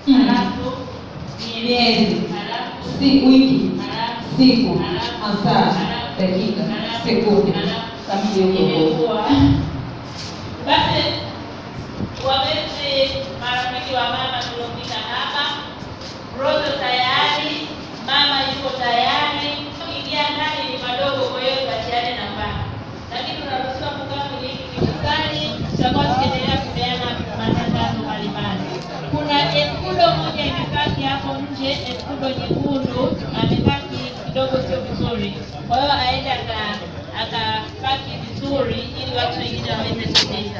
Mm. halafu Miezi. halafu Si wiki. halafu Siku. halafu Masaa. halafu Dakika. halafu Sekunde. halafu Kamili huko. imekuwa basi wapenzi marafiki wa mama tuliopita hapa rozo tayari mama yuko tayari ingia ndani ni madogo kwa hiyo tatiane na mbali lakini tunaruhusiwa kukaa kwenye hiki kikusani tutakuwa tukiendelea kupeana matangazo mbalimbali kuna eskudo moja imepaki hapo nje eskudo nyekundu amepaki kidogo sio vizuri kwa hiyo aende aka- akapaki vizuri ili watu wengine waweze kupita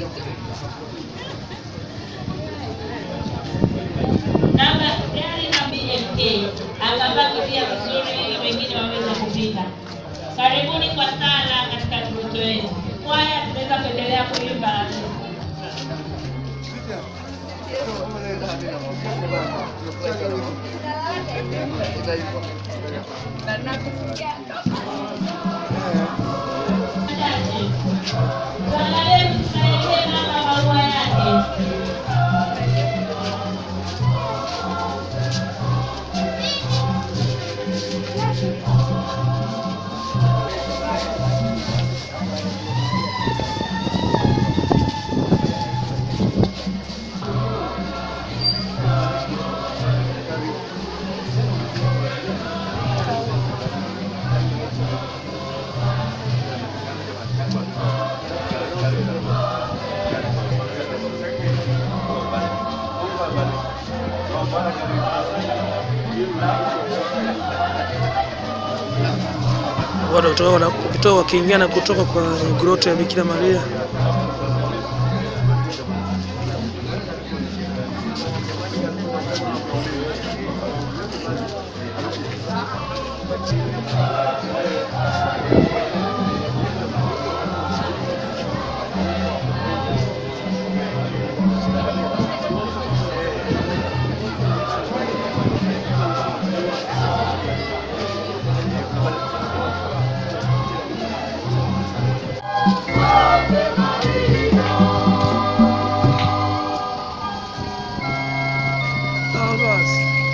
namba gari na BMK akabaki pia vizuri ili wengine waweze kupita. Karibuni kwa sala katika mvuto wenu. Kwaya tunaweza kuendelea kuimba. Chache. Tuangalie msaidie mama barua yake. watu kutoka wana- kutoka wakiingia na kutoka kwa groto ya Bikira Maria. Ah, basi.